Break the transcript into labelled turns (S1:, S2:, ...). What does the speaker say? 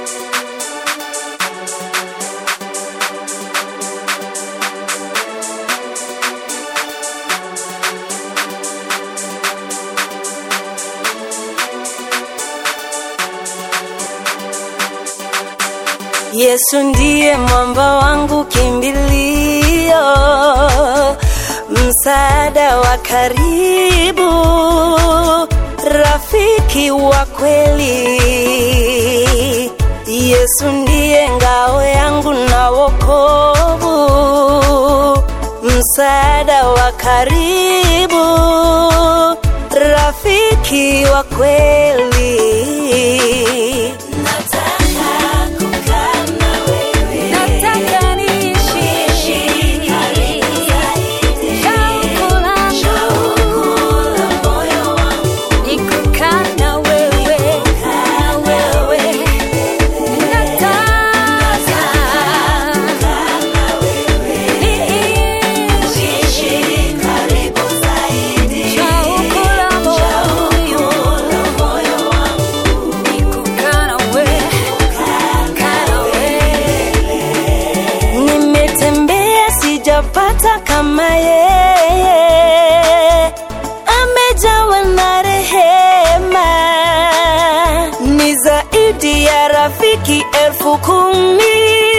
S1: Yesu ndiye mwamba wangu kimbilio, msaada wa karibu, rafiki wa kweli. Yesu ndiye ngao yangu na wokovu, msaada wa karibu, rafiki wa kweli. Nataka kukaa na wewe.
S2: Nataka niishi shauku langu ni kukaa na wewe, na wewe. Nataka niishi shauku la moyo ni kukaa na wewe, kukaa na wewe.
S1: Nimetembea sijapata kama yeye, amejawa na rehema, ni zaidi ya rafiki elfu kumi.